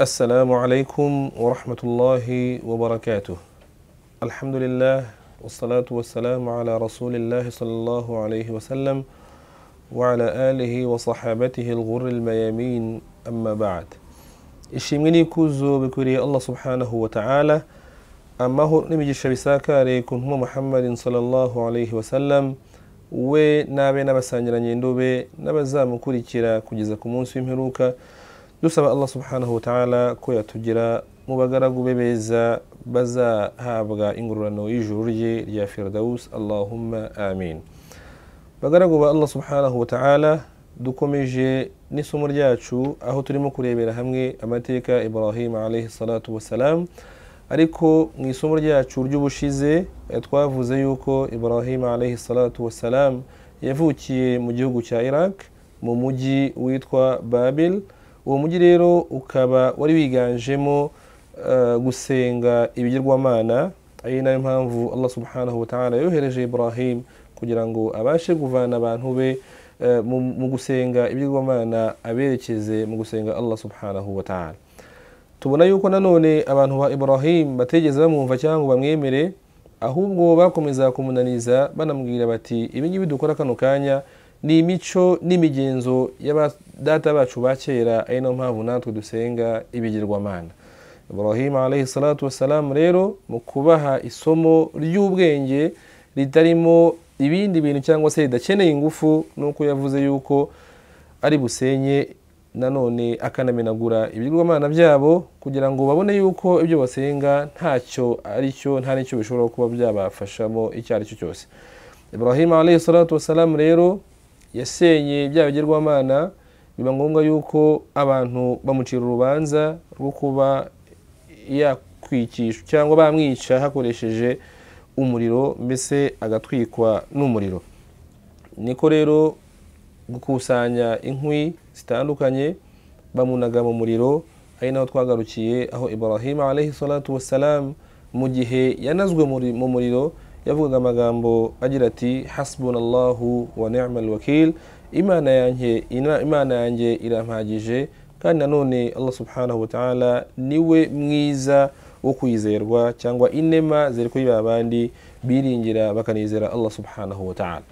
السلام عليكم ورحمة الله وبركاته الحمد لله والصلاة والسلام على رسول الله صلى الله عليه وسلم وعلى آله وصحابته الغر الميامين أما بعد ishimwe kuzo bikwiriye allah subhanahu wa ta'ala amahoro n'imigisha bisakare ku ntumwa muhammadin sallallahu alaihi wasallam we n'abe n'abasangiranye ndobe n'abazamukurikira kugeza ku munsi w'imperuka dusaba allah subhanahu wa ta'ala ko yatugira mu bagaragu be beza bazahabwa ingororano y'ijuru rye rya firdawus allahumma amin bagaragu ba allah subhanahu wa ta'ala dukomeje n'isomo ryacu aho turimo kurebera hamwe amateka ibrahim alayhi salatu wasalam ariko mu isomo ryacu ry'ubushize twavuze yuko ibrahim alayhi salatu wasalam yavukiye mu gihugu cya iraq mu mujyi witwa babil uwo mujyi rero ukaba wari wiganjemo gusenga ibigirwamana ari nayo mpamvu allah subhanahu wa ta'ala yohereje ibrahim kugira ngo abashe kuvana abantu be mu gusenga ibigirwamana aberekeze mu gusenga allah subhanahu wa ta'ala tubona yuko nanone abantu ba ibrahim bategeze bamwumva cyangwa bamwemere ahubwo bakomeza kumunaniza banamubwira bati ibingibi dukora kano kanya ni imico n'imigenzo y'abadata bacu ba kera ari nayo mpamvu natwe dusenga ibigirwamana ibrahim alayhi salatu wasalamu rero mu kubaha isomo ry'ubwenge ritarimo ibindi bintu cyangwa se ridakeneye ingufu nuko yavuze yuko ari busenye nanone akanamenagura ibigirwamana byabo kugira ngo babone yuko ibyo basenga ntacyo aricyo nta n'icyo bishobora kuba byabafashamo icyo ari cyo cyose ibrahim alayhi salatu wasalamu rero yasenye bya bigirwamana biba ngombwa yuko abantu bamucira urubanza rwo kuba yakwikishwa cyangwa bamwica hakoresheje umuriro mbese agatwikwa n'umuriro niko rero gukusanya inkwi zitandukanye bamunaga mu muriro ari naho twagarukiye aho ibrahim alayhi salatu wassalam mu gihe yanazwe mu muriro yavugaga amagambo agira ati hasbunallahu wa ni'mal wakil imana yanjye imana yanjye irampagije kandi nanone allah subhanahu wa ta'ala niwe mwiza wo kwizerwa cyangwa inema ziri kuri ba bandi biringira bakanizera allah subhanahu wa ta'ala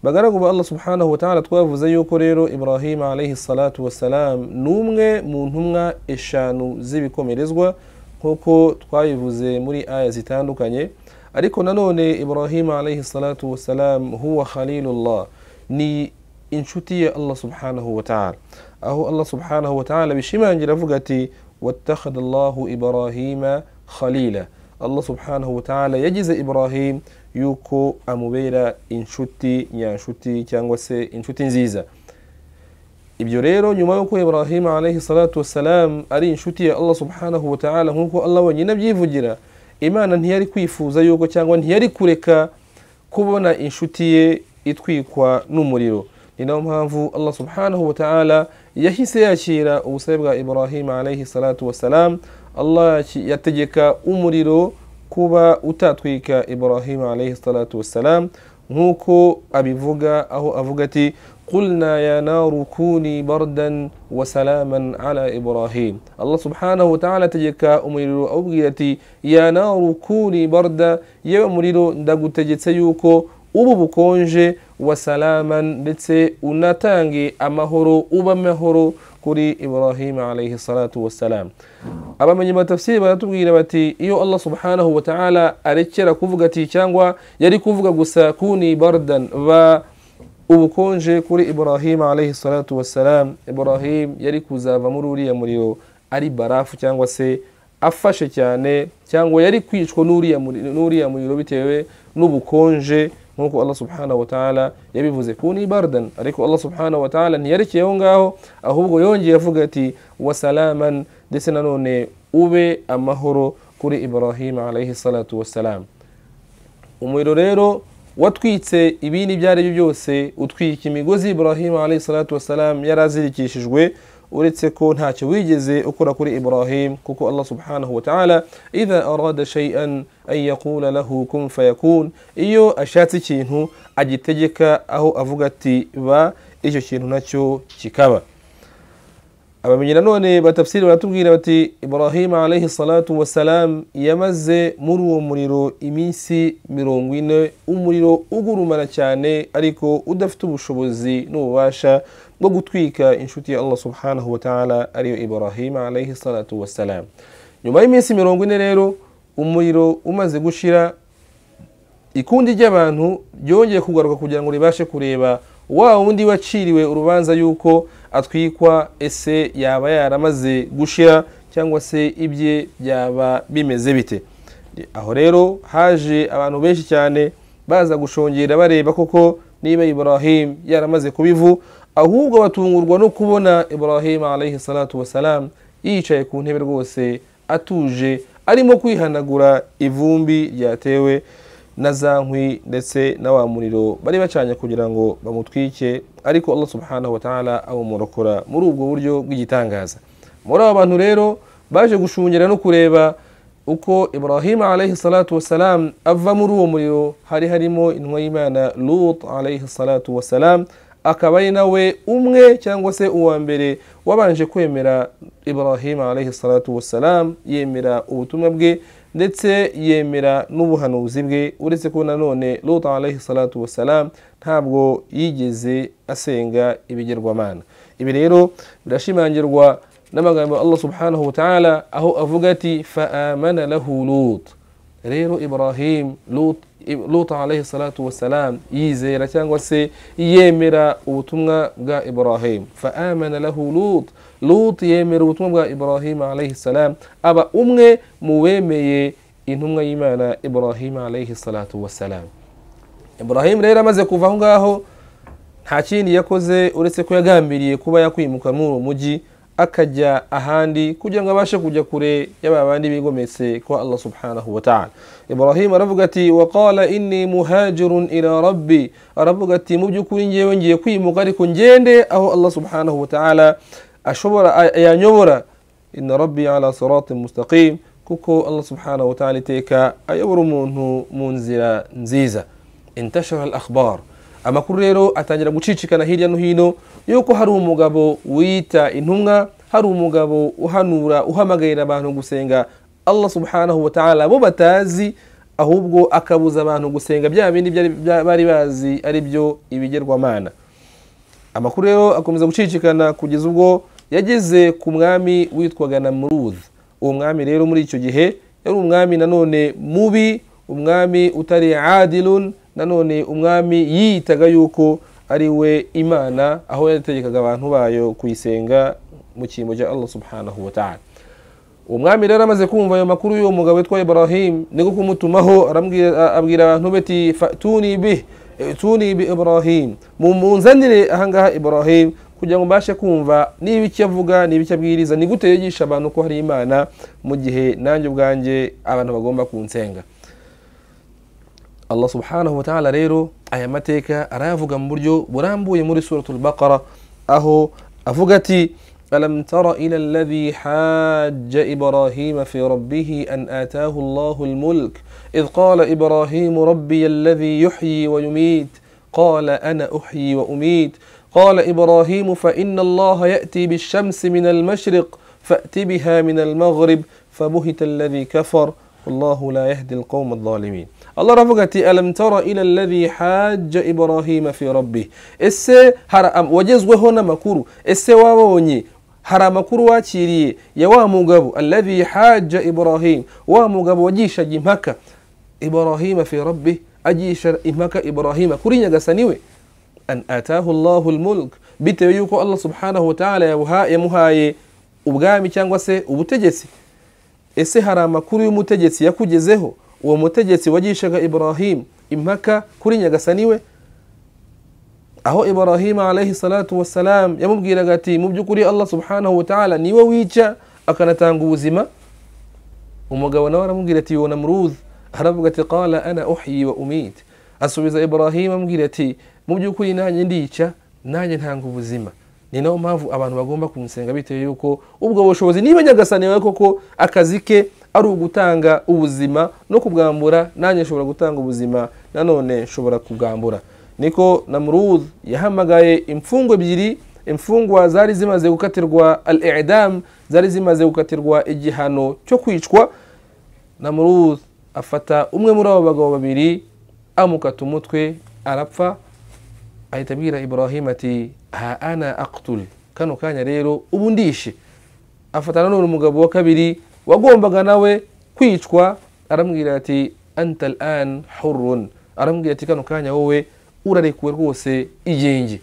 bagaragu ba allah subhanahu wa ta'ala twavuze yuko rero ibrahim alayhi salatu wassalam ni umwe mu ntumwa eshanu z'ibikomerezwa nk'uko twabivuze muri aya zitandukanye ariko nanone ibrahim alayhi salatu wassalam huwa khalilullah ni inshuti ya allah subhanahu wa ta'ala aho allah subhanahu wa ta'ala bishimangira avuga ati واتخذ الله إبراهيم خليلا الله سبحانه وتعالى يجز إبراهيم yuko amubera inshuti nyanshuti cyangwa se inshuti nziza ibyo rero nyuma y'uko ibrahim alayhi salatu wassalam ari inshuti ya allah subhanahu wa ta'ala nk'uko allah wenyine abyivugira imana ntiyari kwifuza yuko cyangwa ntiyari kureka kubona inshuti ye itwikwa n'umuriro ni nayo mpamvu allah subhanahu wa ta'ala yahise yakira ubusabe bwa ibrahim alayhi salatu wassalam allah yategeka umuriro kuba utatwika ibrahim alayhi salatu wassalam nk'uko abivuga aho avuga ati قلنا يا نار كوني بردا وسلاما على إبراهيم الله سبحانه وتعالى تجكا أميرو أبغيتي يا نار كوني بردا يا أميرو ندقو تجتسيوكو ubu bukonje wasalama ndetse unatange amahoro uba amahoro kuri ibrahim alayhi salatu wassalam abamenye matafsiri baratubwira bati iyo allah subhanahu wa ta'ala arekera kuvuga ati cyangwa yari kuvuga gusa kuni bardan ba ubukonje kuri ibrahim alayhi salatu wassalam ibrahim yari kuzava muri uriya muriro ari barafu cyangwa se afashe cyane cyangwa yari kwicwa n'uriya muriro bitewe n'ubukonje nk'uko allah subhanahu wa ta'ala yabivuze kuni bardan ariko allah subhanahu wa ta'ala ntiyarekeye aho ngaho ahubwo yongeye avuga ati wasalaman ndetse nanone ube amahoro kuri ibrahim alayhi salatu wassalam umuriro rero watwitse ibindi ibyo byo byose utwika imigozi ibrahim alayhi salatu wassalam yari azirikishijwe uretse ko ntacyo wigeze ukora kuri ibrahim kuko allah subhanahu wa ta'ala idha arada shay'an an yaqula lahu kun fayakun iyo ashatse ikintu agitegeka aho avuga ati ba icyo kintu nacyo kikaba abamenyi nanone batafsiri baratubwira bati ibrahima alayhi salatu wassalam yamaze muri uwo muriro iminsi mirongo ine umuriro ugurumana cyane ariko udafite ubushobozi n'ububasha bwo gutwika inshuti ya allah subhanahu wa ta'ala ariyo ibrahima alayhi salatu wassalam nyuma y'iminsi mirongo ine rero umuriro umaze gushira ikundi ry'abantu ryongeye kugaruka kugira ngo ribashe kureba wa wundi waciriwe urubanza yuko atwikwa ese yaba yaramaze gushira cyangwa se ibye byaba bimeze bite aho rero haje abantu benshi cyane baza gushongera bareba koko niba ibrahim yaramaze kubivu ahubwo batungurwa no kubona ibrahim alayhi salatu wasalam yicaye ku ntebe rwose atuje arimo kwihanagura ivumbi ryatewe na za nkwi ndetse na wa muriro bari bacanye kugira ngo bamutwike ariko allah subhanahu wa ta'ala awumurokora muri ubwo buryo bw'igitangaza muri abo bantu rero baje gushungera no kureba uko ibrahim alayhi salatu wassalam ava muri uwo muriro hari harimo intumwa y'imana lut alayhi salatu wassalam akaba ari nawe umwe cyangwa se uwa mbere wabanje kwemera ibrahim alayhi salatu wassalam yemera ubutumwa bwe ndetse yemera n'ubuhanuzi bwe uretse ko nanone lota alayhi salatu wassalam ntabwo yigeze asenga ibigirwamana ibi rero birashimangirwa n'amagambo allah subhanahu wa ta'ala aho avuga ati faamana lahu lut rero ibrahim lota alayhi salatu wassalam yizera cyangwa se yemera ubutumwa bwa ibrahim faamana lahu lut lut yemera ubutumwa bwa ibrahim alayhi salam aba umwe mu wemeye intumwa y'imana ibrahim alayhi salatu wassalam ibrahim rero amaze kuva aho ngaho nta kindi yakoze uretse ko yagambiriye kuba yakwimuka muri uwo mujyi akajya ahandi kugira ngo abashe kujya kure y'aba bandi bigometse kwa allah subhanahu wa ta'ala ibrahim aravuga ati waqala inni muhajirun ila rabbi aravuga ati mu by'ukuri ngewe ngiye kwimuka ariko ngende aho allah subhanahu wa ta'ala ashobora yanyobora inna rabbi ala siratin mustaqim kuko allah subhanahu wa ta'ala iteka ayobora umuntu mu nzira nziza intashara al akhbar amakuru rero atangira gucicikana hirya no hino yuko hari umugabo wiyita intumwa hari umugabo uhanura uhamagarira abantu gusenga allah subhanahu wa ta'ala bo batazi ahubwo akabuza abantu gusenga bya bindi bari bazi ari byo ibigerwamana amakuru rero akomeza gucicikana kugeza ubwo yageze ku mwami witwaga na muruzi uwo mwami rero muri icyo gihe yari umwami nanone mubi umwami utari adilun nanone umwami yiyitaga yuko ari we imana aho yategekaga abantu bayo kuyisenga mu cyimbo cya allah subhanahu wa ta'ala uwo mwami rero amaze kumva ayo makuru y'uwo mugabo witwa ibrahim niko kumutumaho abwira abantu bati fatuni bih tuni bi ibrahim mumunzanire ahangaha ibrahim kugira ngo mbashe kumva niba icyo avuga niba icyo abwiriza ni gute yigisha abantu ko hari imana mu gihe nanjye ubwanjye abantu bagomba kunsenga allah subhanahu wataala rero aya mateka arayavuga mu buryo burambuye muri suratul baqara aho avuga ati ألم تر إلى الذي حاج إبراهيم في ربه أن آتاه الله الملك إذ قال إبراهيم ربي الذي يحيي ويميت قال أنا أحيي وأميت قال إبراهيم فإن الله يأتي بالشمس من المشرق فأت بها من المغرب فبهت الذي كفر والله لا يهدي القوم الظالمين الله رفقت ألم ترى إلى الذي حاج إبراهيم في ربه إسي هرأم وجزوه هنا مكورو إسي وابوني hari amakuru wakiriye ya wa mugabo alladhi haja ibrahim wa mugabo wagishaga impaka ibrahima fi rabbi agisha impaka ibrahima kuri nyagasani we an atahu llahu lmulk bitewe yuko allah subhanahu wataala yamuhaye ubwami cyangwa se ubutegetsi ese hari amakuru y'umutegetsi yakugezeho uwo mutegetsi wagishaga ibrahim impaka kuri nyagasani we aho ibrahima alayhi salatu wassalam yamubwiraga ati mu by'ukuri allah subhanahu wataala niwe wica akanatanga ubuzima umugabo nawe aramubwira ati yona muruzi aravuga ati qala ana uhyi wa umit asubiza ibrahima amubwira ati mu by'ukuri nanjye ndica nanjye ntanga ubuzima ni nayo mpamvu abantu bagomba kunsenga bitewe yuko ubwo bushobozi niba nyagasani wawe koko akazi ke ari ugutanga ubuzima no kubwambura nanjye nshobora gutanga ubuzima nanone nshobora kubwambura niko namuruz yahamagaye imfungwa ebyiri imfungwa zari zimaze gukatirwa al idamu zari zimaze gukatirwa igihano cyo kwicwa na muruzi afata umwe muri abo bagabo babiri amukata umutwe arapfa ahita abwira ibrahim ati ha ana akuturi kano kanya rero ubu ndishe afata nanone umugabo wa kabiri wagombaga nawe kwicwa aramubwira ati anta an hurun aramubwira ati kano kanya wowe urarekuwe rwose igenge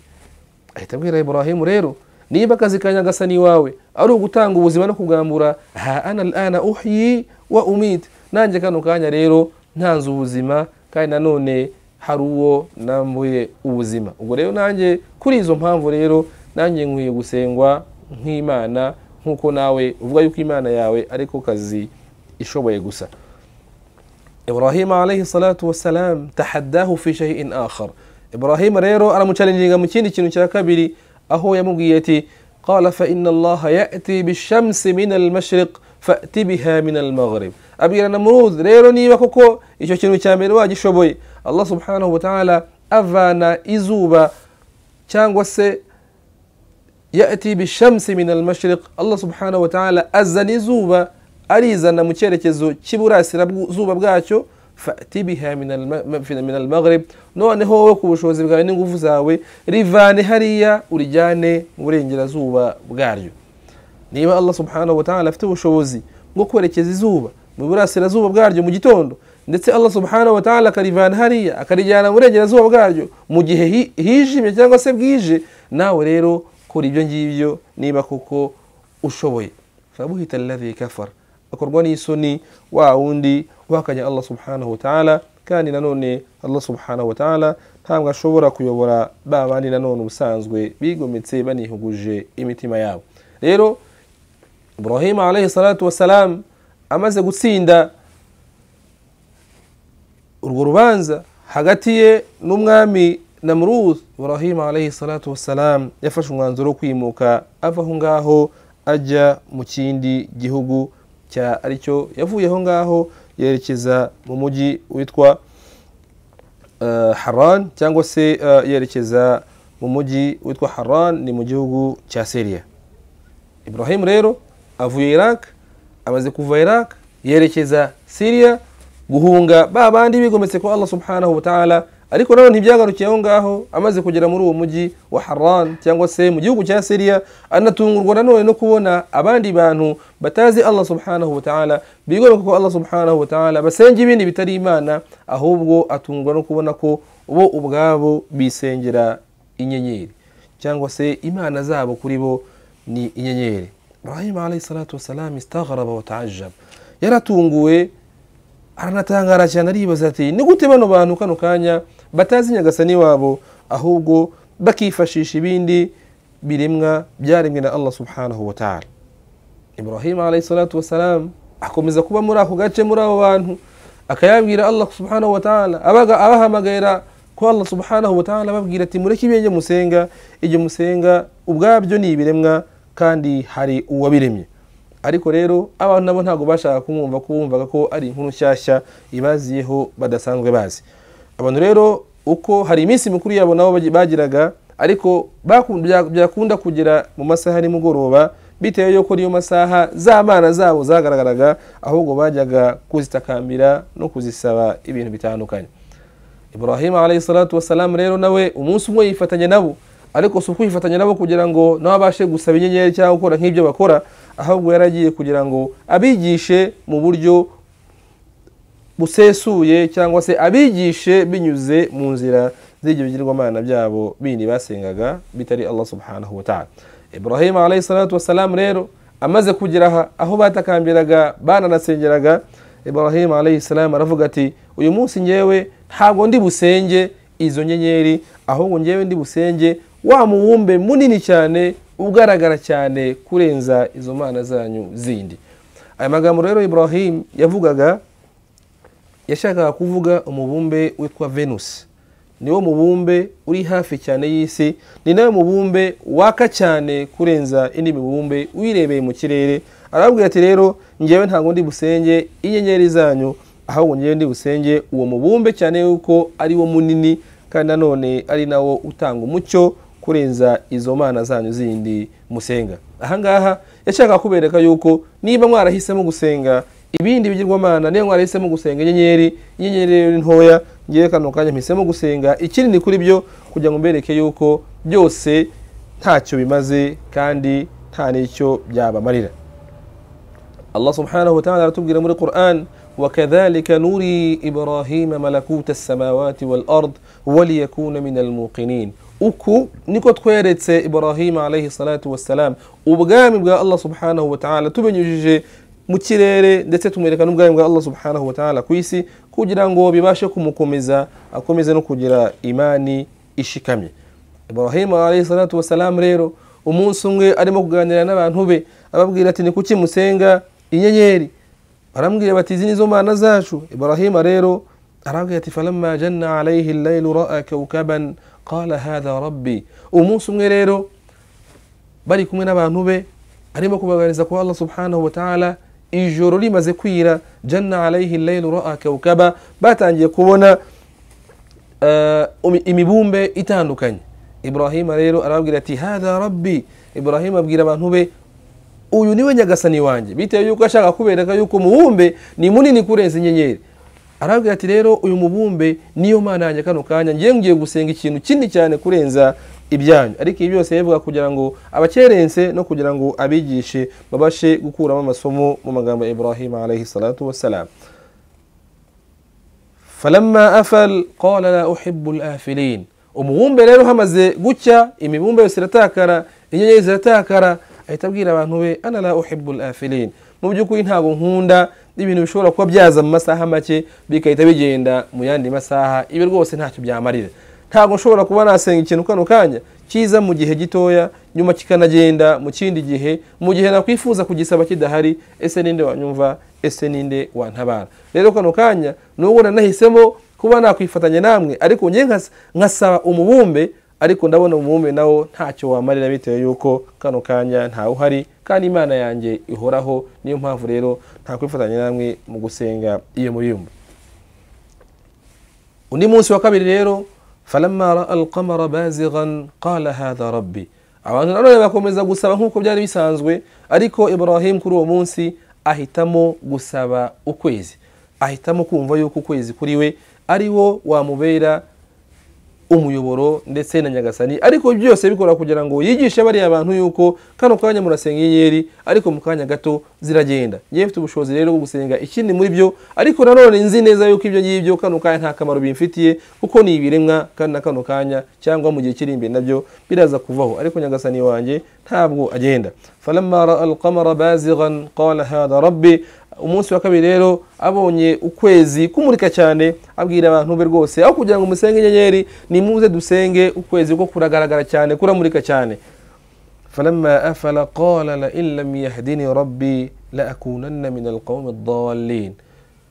ahita abwira ibrahimu rero niba akazi ka nyagasani wawe ari ugutanga ubuzima no kugambura ha ana ana uhyi wa umit nanjye kano kanya rero ntanze ubuzima kandi nanone hari uwo nambuye ubuzima ubwo rero nanjye kuri izo mpamvu rero nanjye nkwiye gusengwa nk'imana nk'uko nawe uvuga yuko imana yawe ariko kazi ishoboye gusa ibrahim alayhi salatu wassalam tahaddahu fi shay'in akhar ibrahim rero aramucaringa mu kindi kintu cya kabiri aho yamubwiye ati qala fa inna allaha ya'ti bishamsi min almashriq fa'ti biha min almaghrib abwira na muruz rero niba koko icyo kintu cya mbere wagishoboye allah subhanahu wa ta'ala avana izuba cyangwa se ya'ti bishamsi min almashriq allah subhanahu wa ta'ala azana izuba arizana mu cyerekezo cy'iburasira zuba bwacyo fati biha min almaghrib noneho wowe ku bushobozi bwawe n'ingufu zawe rivane hariya urijyane mu burengerazuba bwaryo niba allah subhanahu wa ta'ala afite ubushobozi bwo kwerekeza izuba mu burasirazuba bwaryo mu gitondo ndetse allah subhanahu wa ta'ala akarivana hariya akarijyana mu burengerazuba bwaryo mu gihe hijimye cyangwa se bwije nawe rero kora ibyo ngibyo niba koko ushoboye fabuhita alladhi kafara akorwa n'isoni wa wundi uhakanya allah subhanahu wataala kandi nanone allah subhanahu wataala ntabwo ashobora kuyobora ba bandi nanone ubusanzwe bigometse banihuguje imitima yabo rero ibrahim alayhi salatu wassalam amaze gutsinda urwo rubanza hagati ye n'umwami namuruzi ibrahim alayhi salatu wassalam yafashe umwanzuro wo kwimuka ava aho ngaho ajya mu kindi gihugu cya aricyo yavuye aho ngaho yerekeza mu mujyi witwa haran cyangwa se yerekeza mu mujyi witwa haran ni mu gihugu cya seriya ibrahim rero avuye iraq amaze kuva iraq yerekeza siriya guhunga ba bandi bigometse ko allah subhanahu wataala ariko nanone ntibyagarukiye aho ngaho amaze kugera muri uwo mujyi wa haran cyangwa se mu gihugu cya siriya anatungurwa nanone no kubona abandi bantu batazi allah subhanahu wataala bigomeka ko allah subhanahu wataala basenga ibindi bitari imana ahubwo atungurwa no kubona ko bo ubwabo bisengera inyenyeri cyangwa se imana zabo kuri bo ni inyenyeri ibrahim alayhi salatu wassalam istagharaba watajab yaratunguwe aranatangara cyane aribaza ati ni gute bano bantu kano kanya batazi nyagasani wabo ahubwo bakifashisha ibindi biremwa byaremwe na allah subhanahu wataala ibrahim alayhi salatu wassalam akomeza kuba muri ako gace muri abo bantu akayabwira allah subhanahu wataala abahamagarira ko allah subhanahu wataala ababwira ati mureke ibyo musenga ibyo musenga ubwabyo ni ibiremwa kandi hari uwabiremye ariko rero abantu nabo ntabwo bashaka kumwumva ko bumvaga ko ari inkuru nshyashya ibaziyeho badasanzwe bazi abantu rero uko hari iminsi mikuru yabo nabo bagiraga ariko byakunda kugera mu masaha ya nimugoroba bitewe y'uko niyo masaha z'abana zabo zagaragaraga ahubwo bajyaga kuzitakambira no kuzisaba ibintu bitandukanye ibrahim alayhi salatu wasalamu rero nawe umunsi umwe yifatanya nabo ariko si ukwifatanya nabo kugira ngo nawe abashe gusaba inyenyeri cyangwa gukora nk'ibyo bakora ahubwo yaragiye kugira ngo abigishe mu buryo busesuye cyangwa se abigishe binyuze mu nzira z'ibyo bigirwamana byabo bindi basengaga bitari allah subhanahu wa ta'ala ibrahim alayhi salatu wasalamu rero amaze kugera aho batakambiraga bananasengeraga ibrahim alayhi salamu aravuga ati uyu munsi ngewe ntabwo ndi busenge izo nyenyeri ahubwo ngewe ndi busenge wa mubumbe munini cyane ugaragara cyane kurenza izo mana zanyu zindi aya magambo rero ibrahim yavugaga yashakaga kuvuga umubumbe witwa venus niwo mubumbe uri hafi cyane y'isi ni nawe mubumbe waka cyane kurenza indi mibumbe wirebeye mu kirere arababwira ati rero ngewe ntabwo ndi busenge inyenyeri zanyu ahubwo ngewe ndi busenge uwo mubumbe cyane yuko ari wo munini kandi nanone ari nawo utanga umucyo kurenza izo mana zanyu zindi musenga ahangaha yashaka kubereka yuko niba mwarahisemo gusenga ibindi bigirwamana niba mwarahisemo gusenga inyenyeri inyenyeri rero ni ntoya ngewe kano kanya mpisemo gusenga ikindi kuri byo kugira ngo mbereke yuko byose ntacyo bimaze kandi nta n'icyo byabamarira allah subhanahu wa ta'ala aratubwira muri quran وكذلك نري إبراهيم ملكوت السماوات والأرض وليكون من الموقنين uku niko tweretse ibrahima alayhi salatu wassalam ubwami bwa allah subhanahu wa ta'ala tubinyujije mu kirere ndetse tumwereka n'ubwami bwa allah subhanahu wa ta'ala ku isi kugira ngo bibashe kumukomeza akomeze no kugira imani ishikamye ibrahima alayhi salatu wassalam rero umunsi umwe arimo kuganira n'abantu be ababwira ati ni kuki musenga inyenyeri barambwira bati izi nizo mana zacu ibrahima rero arabwira ati falamma janna alayhi llailu raa kawkaban qala hadha rabbi umunsi umwe rero bari kumwe n'abantu be arimo kubaganiriza kwa allah subhanahu wataala ijoro rimaze kwira janna alayhi llailu raa kawkaba batangiye kubona uh, imibumbe itandukanye ibrahima rero arababwira ati hadha rabbi ibrahima abwira abantu be uyu niwe nyagasani wanjye bitewe yuko ashaka kubereka yuko umubumbe ni munini kurenza inyenyeri arabwira ati rero uyu mubumbe niyo mana yanjye kano kanya ngiye ngiye gusenga ikintu kinini cyane kurenza ibyanyu ariko ibi byose yabivuga kugira ngo abakerense no kugira ngo abigishe babashe gukuramo amasomo mu magambo ya ibrahima alayhi salatu wassalam falamma afal qala la uhibbu lafilin umubumbe rero hamaze gucya imibumbe yose iratakara inyenyeri ziratakara ahita abwira abantu be ana la uhibbu afilin mu by'ukuri ntabwo nkunda ibintu bishobora kuba byaza mu masaha make bigahita bigenda mu yandi masaha ibi rwose ntacyo byamarira ntabwo nshobora kuba nasenga ikintu kano kanya kiza mu gihe gitoya nyuma kikanagenda mu kindi gihe mu gihe nakwifuza kugisaba kidahari ese ninde wanyumva ese ninde wantabara rero kano kanya nubwo nanahisemo kuba nakwifatanya namwe ariko ngewe nkasaba umubumbe ariko ndabona umwume nawo ntacyo wamarira bitewe yuko kano kanya ntawe uhari kandi imana yanjye ihoraho niyo mpamvu rero nta kwifatanya namwe mu gusenga iyo muyumba undi munsi wa kabiri rero falamma raa alqamara bazighan qala hadha rabbi abantu nanone bakomeza gusaba nk'uko byari bisanzwe ariko ibrahim kuri uwo munsi ahitamo gusaba ukwezi ahitamo kumva yuko ukwezi kuri we ari wo wamubera umuyoboro ndetse na nyagasani ariko byose bikora kugira ngo yigishe bariya bantu yuko kano kanya murasenga inyenyeri ariko mu kanya gato ziragenda ngewe mfite ubushobozi rero bwo gusenga ikindi muri byo ariko nanone nzi neza yuko ibyo ngibyo kano kanya nta kamaro bimfitiye kuko ni ibiremwa kandi na kano kanya cyangwa mu gihe kiri imbere nabyo biraza kuvaho ariko nyagasani wanjye ntabwo agenda falamma raa alqamara bazighan qala hadha rabbi umunsi wa kabiri rero abonye ukwezi kumurika cyane abwira abantu be rwose aho kugira ngo musenge inyenyeri nimuze dusenge ukwezi kuko kuragaragara cyane kuramurika cyane falamma afala qala la in lam yahdini rabbi la akunanna min alqawmi adallin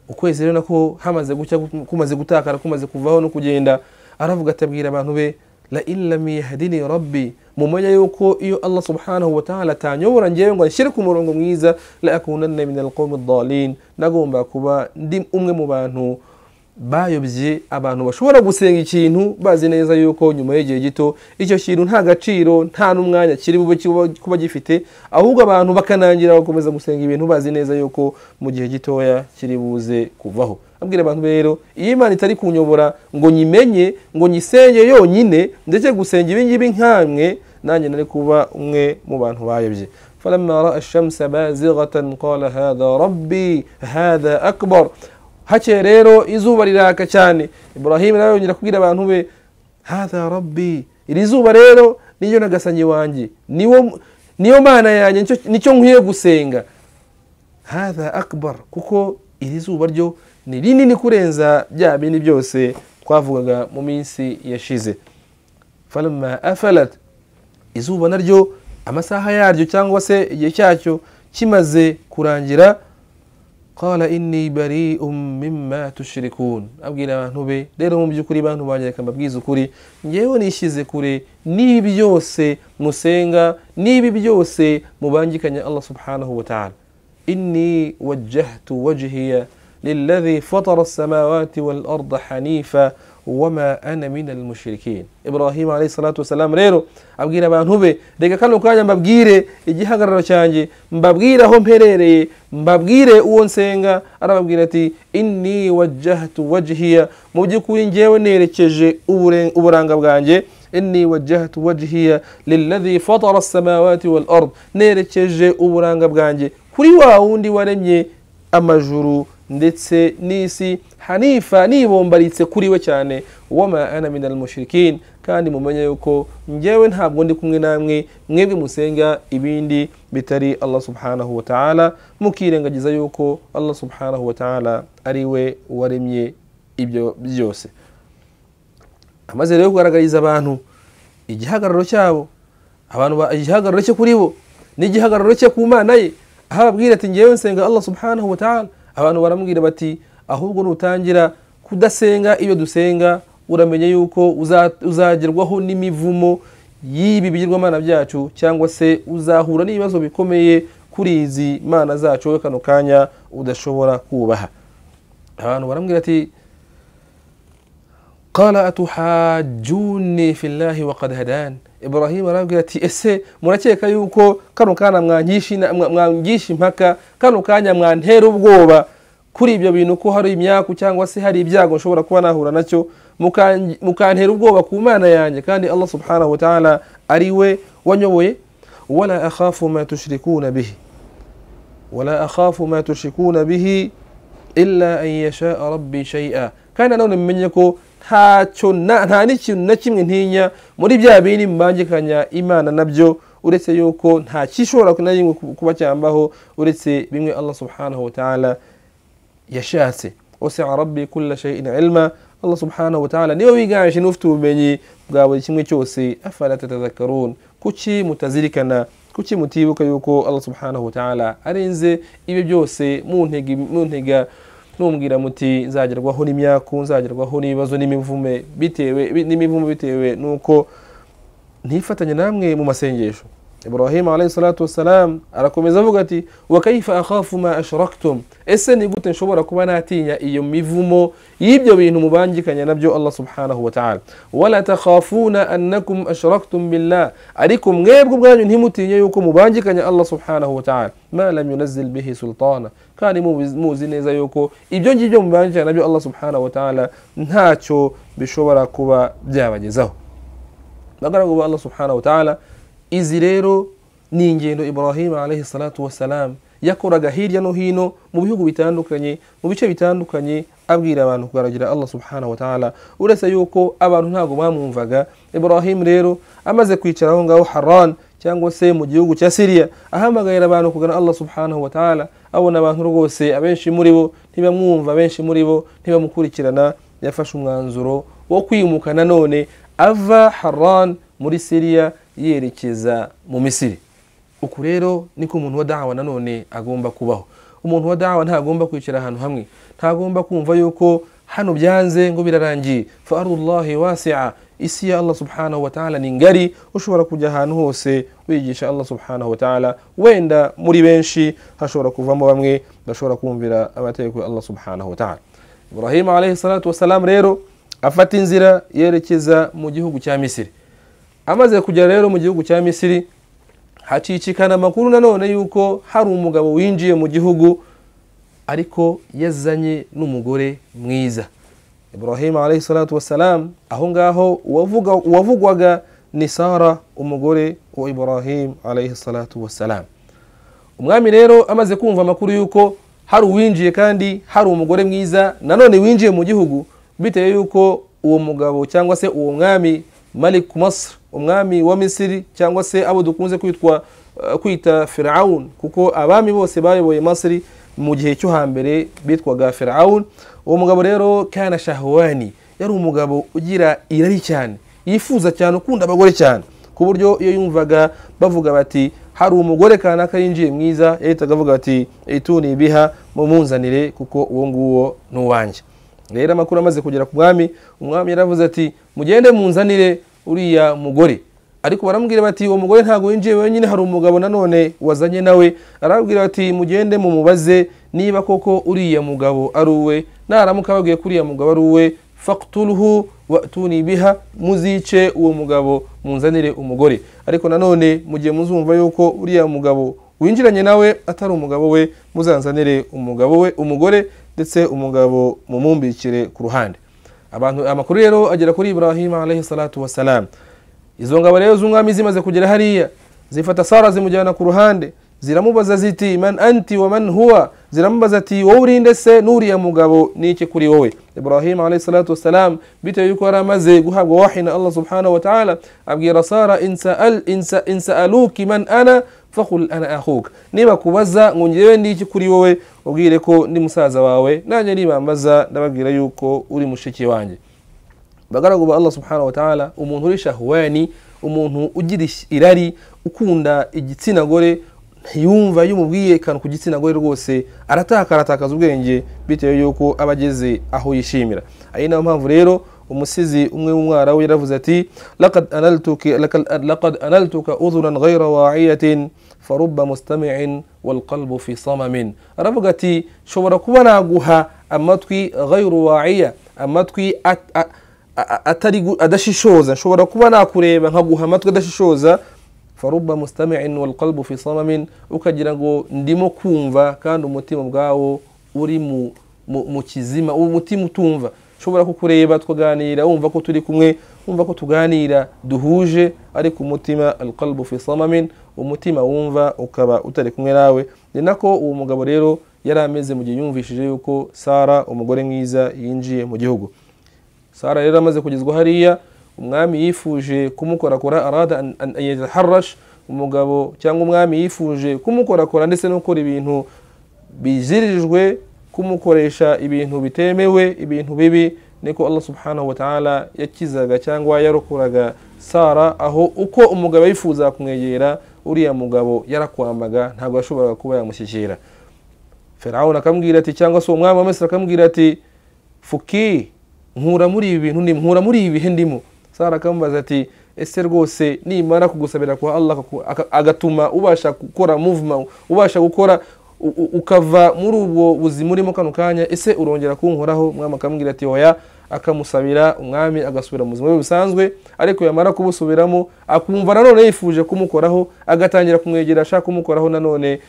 ukwezi rero nako hamaze gucya kumaze gutakara kumaze kuvaho no kugenda aravuga atabwira abantu be la in lam yahdini rabbi mumenya yuko iyo allah subhanahu wataala atanyobora ngewe ngo anshyire ku murongo mwiza la akunanna min alqawmi dalin nagomba kuba ndi umwe mu bantu bayobye abantu bashobora gusenga ikintu bazi neza yuko nyuma y'igihe gito icyo kintu nta gaciro nta n'umwanya kiri bube kuba gifite ahubwo abantu bakanangira gukomeza gusenga ibintu bazi neza yuko mu gihe gitoya kiri buze kuvaho abwira abantu rero iyo imana itari kunyobora ngo nyimenye ngo nyisenge yonyine ndetse gusenga ibingibi nkamwe nanjye nari kuba umwe mu bantu bayobye falamma raa ashamsa bazighatan qala hadha rabbi hadha akbar hake rero izuba riraka cyane ibrahim nawe yongera kubwira abantu be hadha rabbi iri zuba rero niyo nagasanyi wanjye niwo niyo mana yanjye nicyo nkwiye gusenga hadha akbar kuko iri zuba ryo ni rinini kurenza bya bindi byose twavugaga mu minsi yashize falamma afalat izuba naryo amasaha yaryo cyangwa se igihe cyacyo kimaze kurangira qala inni bari'um mimma tushrikun abwira abantu be rero mu by'ukuri bantu banjye reka mbabwize ukuri ngewe nishyize kure n'ibi byose musenga n'ibi byose mubangikanya allah subhanahu wa ta'ala inni wajjahtu wajhiya للذي فطر السماوات والأرض حنيفا wama ana mina almushrikin ibrahimu alayhi salatu wasalamu rero abwira abantu be reka kano kanya mbabwire igihagararo cyanjye mbabwire aho mperereye mbabwire uwo nsenga arababwira ati inni wajjahtu wajhiya mu by'ukuri ngewe nerekeje ubure- uburanga bwanjye inni wajjahtu wajhiya lilladhi fatara assamawati wal ard nerekeje uburanga bwanjye kuri wa wundi waremye amajuru ndetse n'isi hanifa nibombaritse kuri we cyane wama ana min almushrikin kandi mumenye yuko njyewe ntabwo ndi kumwe namwe mwebwe musenga ibindi bitari allah subhanahu wa ta'ala mukirengagiza yuko allah subhanahu wa ta'ala ari we waremye ibyo byose amaze rero kugaragariza abantu igihagararo cyabo abantu ba- igihagararo cye kuri bo n'igihagararo cye ku mana ye aho ababwira ati ngewe nsenga allah subhanahu wa ta'ala abantu baramubwira bati ahubwo nutangira kudasenga ibyo dusenga uramenye yuko uza- uzagerwaho n'imivumo y'ibi bigirwamana byacu cyangwa se uzahura n'ibibazo bikomeye kuri izi mana zacu wowe kano kanya udashobora kubaha abantu baramubwira ati قال atuhajuni fillahi waqad hadan ibrahim arabwira ati ese murakeka yuko kano kanya mwangisha ina- mwa- mwangisha impaka kano kanya mwantera ubwoba kuri ibyo bintu ko hari imyaku cyangwa se hari ibyago nshobora kuba nahura nacyo mukan- mukantera ubwoba ku mana yanjye kandi allah subhanahu wa ta'ala ari we wanyoboye wala akhafu ma tushrikuna bihi ولا أخاف ما تشركون به إلا أن يشاء ربي شيئا kandi nanone mumenye ko ntacyo na- nta n'ikintu na kimwe ntinya muri bya bindi mbangikanya imana nabyo uretse yuko nta kishobora na rimwe ku- kuba cyambaho uretse bimwe allah subhanahu wa ta'ala yashatse wasia rabbi kulla shay'in ilma allah subhanahu wa ta'ala niwe wiganje n'ufite ubumenyi bwa buri kimwe cyose afala tatadhakarun kuki mutazirikana kuki mutibuka yuko allah subhanahu wa ta'ala arenze ibyo byose muntege- muntega numbwira muti nzagerwaho n'imyaku nzagerwaho n'ibibazo n'imivume bitewe bi- n'imivumo bitewe n'uko ntifatanye namwe mu masengesho ibrahim alayhi salatu wassalam arakomeza avuga ati wa kaifa akhafu ma ashraktum ese ni gute nshobora kuba natinya iyo mivumo y'ibyo bintu mubangikanya nabyo allah subhanahu wa ta'ala wala takhafuna annakum ashraktum billah ariko mwebwe ubwanyu ntimutinye yuko mubangikanya allah subhanahu wa ta'ala ma lam yunazzil bihi sultana kandi mubiz- muzi neza yuko ibyo ngibyo mubangikanya nabyo allah subhanahu wa ta'ala ntacyo bishobora kuba byabagezaho bagaragu ba allah subhanahu wa ta'ala izi rero ni ingendo ibrahim alayhi salatu wassalam yakoraga hirya no hino mu bihugu bitandukanye mu bice bitandukanye abwira abantu kugaragira allah subhanahu wa ta'ala uretse yuko abantu ntabwo bamwumvaga ibrahim rero amaze kwicara aho ngaho haran cyangwa se mu gihugu cya siriya ahamagarira abantu kugana allah subhanahu wa ta'ala abona abantu rwose abenshi muri bo ntibamwumva abenshi muri bo ntibamukurikirana yafashe umwanzuro wo kwimuka nanone ava haran muri siriya yerekeza mu misiri uku rero niko umuntu wa dawa nanone agomba kubaho umuntu wa dawa ntagomba kwicara ahantu hamwe ntagomba kumva yuko hano byanze ngo birarangiye fa arullahi wasia isi ya allah subhanahu wa ta'ala ni ngari ushobora kujya ahantu hose wigisha allah subhanahu wa ta'ala wenda muri benshi hashobora kuvamo bamwe bashobora kumvira amategeko ya allah subhanahu wa ta'ala ibrahim alayhi salatu wassalam rero afata inzira yerekeza mu gihugu cya misiri amaze kugera rero mu gihugu cya misiri hacicikana amakuru nanone yuko hari umugabo winjiye mu gihugu ariko yazanye n'umugore mwiza ibrahim alayhi salatu wassalam aho ngaho uwavuga- uwavugwaga ni sara umugore wa ibrahim alayhi salatu wassalam umwami rero amaze kumva amakuru y'uko hari uwinjiye kandi hari umugore mwiza nanone winjiye mu gihugu bitewe y'uko uwo mugabo cyangwa se uwo mwami malik masr umwami wa misiri cyangwa se abo dukunze kwitwa eh, kwita firawun kuko abami bose bayoboye masiri mu gihe cyo hambere bitwaga firawun uwo mugabo rero kana shahwani yari umugabo ugira irari cyane yifuza cyane ukunda abagore cyane ku buryo iyo yumvaga bavuga bati hari umugore kanaka yinjiye mwiza yahitaga avuga ati ituni biha mumunzanire kuko uwo nguwo ni uwanjye rero amakuru amaze kugera ku mwami umwami yaravuze ati mugende munzanire uriya mugore ariko baramubwira bati uwo mugore ntabwo yinjiye wenyine hari umugabo nanone wazanye nawe arababwira bati mugende mumubaze niba koko uriya mugabo ari uwe naramuka babwiye ko uriya mugabo ari uwe fakuturuhu watuni biha muzice uwo mugabo munzanire umugore ariko nanone mu gihe muzumva yuko uriya mugabo winjiranye nawe atari umugabo we muzanzanire umugabo we umugore ndetse umugabo mumumbikire ku ruhande abantu amakuru rero agera kuri ibrahim alayhi salatu wassalam izo ngabo rero z'umwami zimaze kugera hariya zifata sara zimujyana ku ruhande ziramubaza ziti man anti wa man huwa ziramubaza ati wowe urinde se n'uriya mugabo n'iki kuri wowe ibrahim alayhi salatu wassalam bitewe yuko yari amaze guhabwa wahi na allah subhanahu wa ta'ala abwira sara insaaluki man ana fakul ana ahuka niba kubaza ngo ngewe n'iki kuri wowe ubwire ko ndi musaza wawe nanjye nibambaza ndababwira yuko uri mushiki wanjye bagaragu ba allah subhanahu wa ta'ala umuntu uri shahwani umuntu ugira irari ukunda igitsina gore ntiyumva iyo umubwiye akantu ku gitsina gore rwose arataka aratakaza ubwenge bitewe yuko aba ageze aho yishimira ari nayo mpamvu rero umusizi umwe w'umwara we yaravuze ati lakad analtuka uzuran ghayra wa'iyatin faruba mustami'in walqalbu fi samamin aravuga ati shobora kuba naguha amatwi ghayru wa'iya amatwi atari adashishoza nshobora kuba nakureba nkaguha amatwi adashishoza faruba mustami'in walqalbu fi samamin ukagira ngo ndimo kumva kandi umutima ubwawo uri mu kizima umutima utumva ushobora kukureba tukaganira wumva ko turi kumwe wumva ko tuganira duhuje ariko umutima alqalbu fi samamin umutima wumva ukaba utari kumwe nawe ni nako uwo mugabo rero yari ameze mu gihe yumvishije yuko sara umugore mwiza yinjiye mu gihugu sara rero amaze kugezwa hariya umwami yifuje kumukorakora arada an yataharrash umugabo cyangwa umwami yifuje kumukorakora ndetse no gukora ibintu bizirijwe kumukoresha ibintu bitemewe ibintu bibi niko allah subhanahu wa ta'ala yakizaga cyangwa yarokoraga sara aho uko umugabo yifuza kumwegera uriya mugabo yarakwambaga ntabwo yashoboraga kuba yamushyikira ferawuni akambwira ati cyangwa se umwami wa mesiri akambwira ati fuki nkura muri ibi bintu ndimo nkura muri ibi bihe ndimo sara akamubaza ati ese rwose nimara kugusabira kwa allah agatuma ubasha gukora muvuma ubasha gukora ukava muri ubwo buzima urimo kano kanya ese urongera kunkoraho umwami akamubwira ati oya akamusabira umwami agasubira mu buzima bwe busanzwe ariko yamara kubusubiramo akumva nanone yifuje kumukoraho agatangira kumwegera ashaka kumukoraho nanone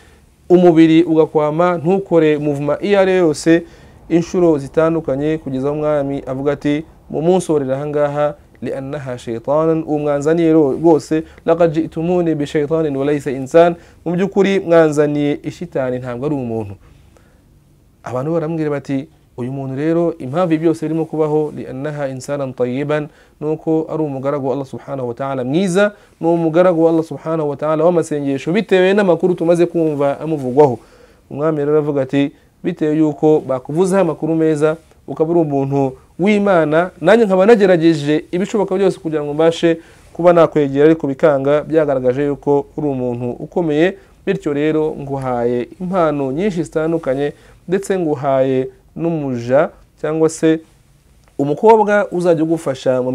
umubiri ugakwama ntukore muvuma iyo ari yo yose inshuro zitandukanye kugeza aho umwami avuga ati mu munsi worera ahangaha liannaha shaitanan uwo mwanzaniye rwose lakad jitumuni bishaitanin walaisa insan mu by'ukuri mwanzaniye ishitani ntabwo ari umuntu abantu baramubwira bati uyu muntu rero impamvu byose birimo kubaho liannaha insanan tayiban nuko ari umugaragu wa allah subhanahu wa ta'ala mwiza ni umugaragu wa allah subhanahu wa ta'ala w'amasengesho bitewe n'amakuru tumaze kumva amuvugwaho umwami rero aravuga ati bitewe yuko bakuvuzeho amakuru meza ukaba uri umuntu w'imana nanjye nkaba nagerageje ibishoboka byose kugira ngo mbashe kuba nakwegera ariko bikanga byagaragaje yuko uri umuntu ukomeye bityo rero nguhaye impano nyinshi zitandukanye ndetse nguhaye n'umuja cyangwa se umukobwa uzajya ugufasha mu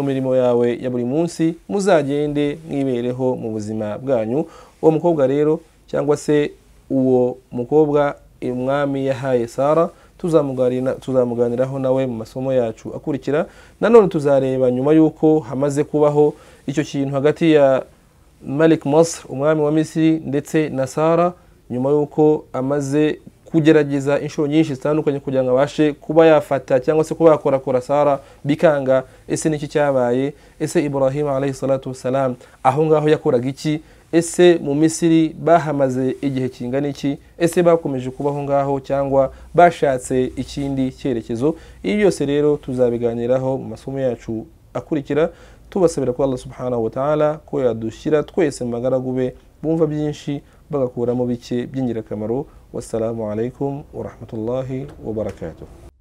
mirimo yawe ya buri munsi muzagende mwibereho mu buzima bwanyu uwo mukobwa rero cyangwa se uwo mukobwa umwami yahaye sara tuzamuganiraho nawe mu masomo yacu akurikira nanone tuzareba nyuma y'uko hamaze kubaho icyo kintu hagati ya malik Masr umwami wa misiri ndetse na sara nyuma y'uko amaze kugerageza inshuro nyinshi zitandukanye kugira ngo abashe kuba yafata cyangwa se kuba yakorakora sara bikanga ese n'iki cyabaye ese ibrahim alayhi salatu wassalam aho ngaho yakoraga iki ese mu misiri bahamaze igihe kingana iki ese bakomeje kubaho ngaho cyangwa bashatse ikindi cyerekezo ibi byose rero tuzabiganiraho mu masomo yacu akurikira tubasabira ko allah subhanahu wa ta'ala ko yadushyira twese mu magaragu be bumva byinshi bagakuramo bike by'ingirakamaro wassalamu alaikum warahmatullahi wabarakatuh